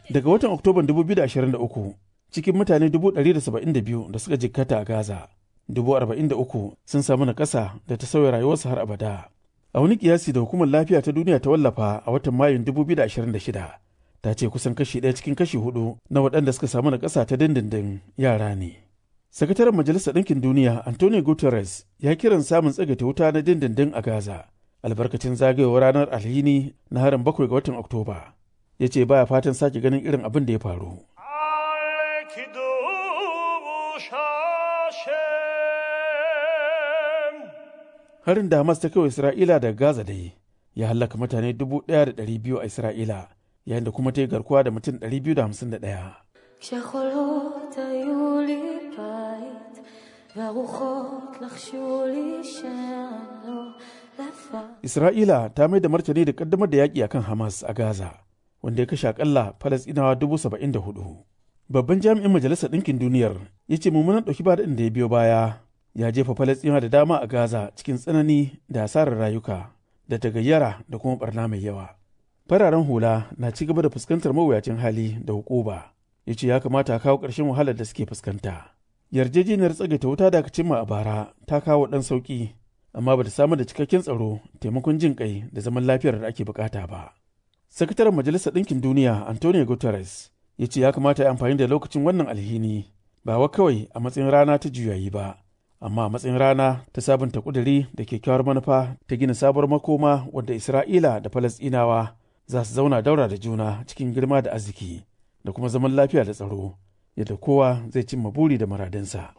Daga watan Oktoban 2023 cikin mutane 172 da suka jikkata a Gaza, 43 sun samu na ƙasa da ta sauya rayuwarsu har abada. A wani kiyasi da hukumar lafiya ta duniya ta wallafa a watan Mayun 2026 ta ce kusan kashi ɗaya cikin kashi hudu na waɗanda suka samu na ƙasa ta dindindin yara ne. Sakataren Majalisar Ɗinkin Duniya Antonio Guterres ya kiran samun tsagaita wuta na dindindin a Gaza albarkacin zagayowar ranar alhini na harin bakwai ga watan Oktoba. Ya ce baya fatan sake ganin irin abin da ya faru. Harin da Hamas ta kai Isra'ila daga Gaza dai ya hallaka mutane dubu ɗaya da ɗari biyu a Isra'ila yayin da kuma ta yi garkuwa da mutum ɗari biyu da hamsin da ɗaya. כשחולות היו לי בית, והרוחות לחשו לי שאני לא לבד. Isra'ila ta mai da martani da kaddamar da yaƙi akan Hamas a Gaza, wanda ya kashe akalla Falasɗinawa dubu saba'in da hudu. Babban jami'in Majalisar Ɗinkin Duniyar ya ce mummunan ɗauki ba da ya biyo baya ya jefa Falasɗinawa da dama a Gaza cikin tsanani da asarar rayuka da tagayyara da kuma barna mai yawa. Fararen hula na ci gaba da fuskantar mawuyacin hali da hukuba. Ya ce ya kamata a kawo ƙarshen wahalar da suke fuskanta. Yarjejeniyar tsagaita wuta da aka cimma a bara ta kawo ɗan sauƙi amma ba ta samar da cikakken tsaro taimakon jin kai da zaman lafiyar da ake bukata ba. Sakataren Majalisar Ɗinkin Duniya Antonio Guterres ya ce ya kamata ya amfani da lokacin wannan alhini ba wa kawai a matsayin rana ta juyayi ba, amma a matsayin rana ta sabunta kuduri da kyakkyawar manufa ta gina sabuwar makoma wadda Isra'ila da Falasɗinawa za su zauna daura da juna cikin girma da arziki da kuma zaman lafiya da tsaro yadda kowa zai cimma buri da muradinsa.